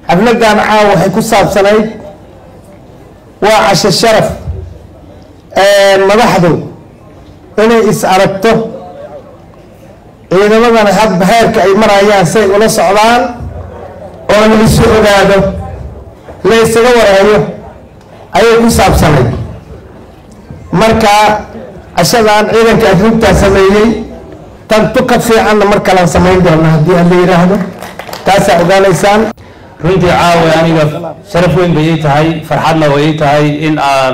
xafladan caawa waxay ku saabsanayd waa casho sharaf madaxdu inay is aragto ciidamadana hadba heerka ay marayaan say ula socdaan oo la isu ogaado la isaga wareeyo ayay ku saabsanayd marka cashadan ciidanka afribtaa sameeyey tantu ka fiicanna mar kalaan samayn doona haddii aan la yidhaahdo taasaa ogaanaysaan runtii caawa aniga sharaf weyn bay ii tahay farxadna way ii tahay in aan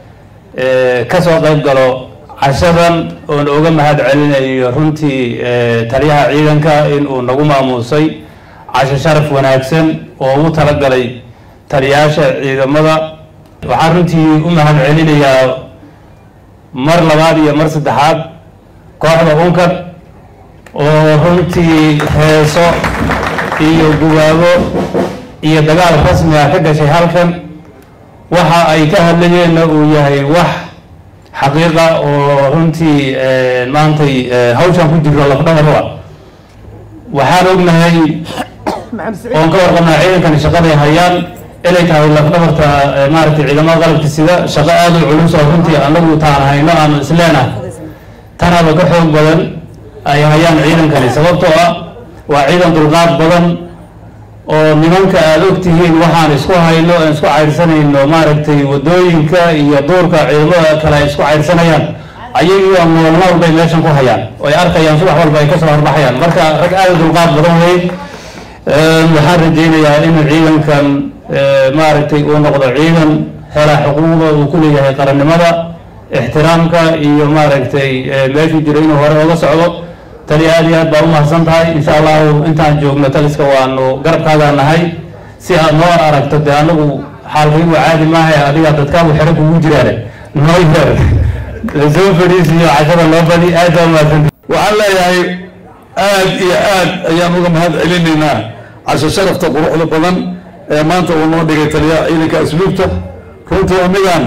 ka soo qayb galo cashadan oon uga mahad celinayo runtii taliyaha ciidanka in uu nagu maamuusay casho sharaf wanaagsan oo ugu talagalay taliyayaasha ciidamada waxaan runtii u mahad celinayaa mar labaad iyo mar saddexaad kooxda unkad oo runtii heeso iyo gubaabo iyo dagaal rasmi ah ka gashay halkan waxa ay ka hadlayeenna uu yahay wax xaqiiqa oo runtii maantay hawshan ku jirto lafdhabarwa waxaan ognahay oon ka warqabnaa ciidankani shaqaday hayaan inay tahay lafdhabarta maaragtay ciidamada qalabka sida shaqo aada u culus oo runtii anagu taan hayno aanu isleenahay tanaba ka xoog badan ay hayaan ciidankani sababtoo ah waa ciidan dulqaad badan oo nimanka aada ogtihiin waxaan isku hayno aan isku caydhsanayno maaragtay wadooyinka iyo duurka ciidamada kale ay isku caydhsanayaan ayagiiba maalmo walba ay meeshan ku hayaan oo ay arkayaan subax walba ay kasoo horbaxayaan marka rag aada dulqaad badan wey waxaan rajaynayaa in ciidankan maaragtay uu noqdo ciidan hela xuquuqda uu ku leeyahay qarannimada ixtiraamka iyo maaragtay meeshuu jiro inuu hore oga socdo tali aad iyo aad baa umahadsan tahay insha allahu intaan joogno taliska waanu garabkaagaa nahay si aad noo aragto dee anagu xaalkaygu caadi maaha adiga dadkaagu xero kugu jiraane noo yeer soo fadhiis iyo cashada loo badi aad baa umahadsan waxaan leeyahay aad iyo aad ayaan uga mahad celinaynaa casho sharafta quruxda badan ee maanta uu noo dhigay taliyaha ciidanka asluubta runtii amigaan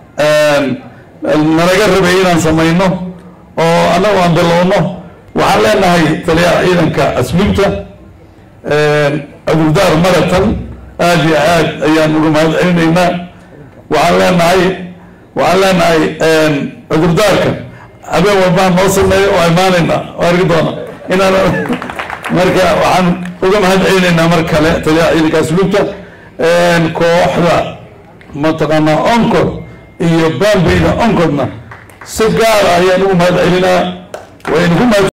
nalaga rabay inaan samayno oo annagu aan bilowno waxaan leenahay taliyaha ciidanka asluubta cudurdaar maratan aad iyo aad ayaan uga mahad celinaynaa waxaan leenahay waxaan leenahay cudurdaarka habeen walbaan noo sameeyo oo imaanayna oo argi doona inaan marka waxaan uga mahad celinaynaa mar kale taliyaha ciidanka asluubta kooxda mataqaanaa oncod iyo bambeyda onkodna si gaara ayaan ugu mahad celinaa waynu ku mahad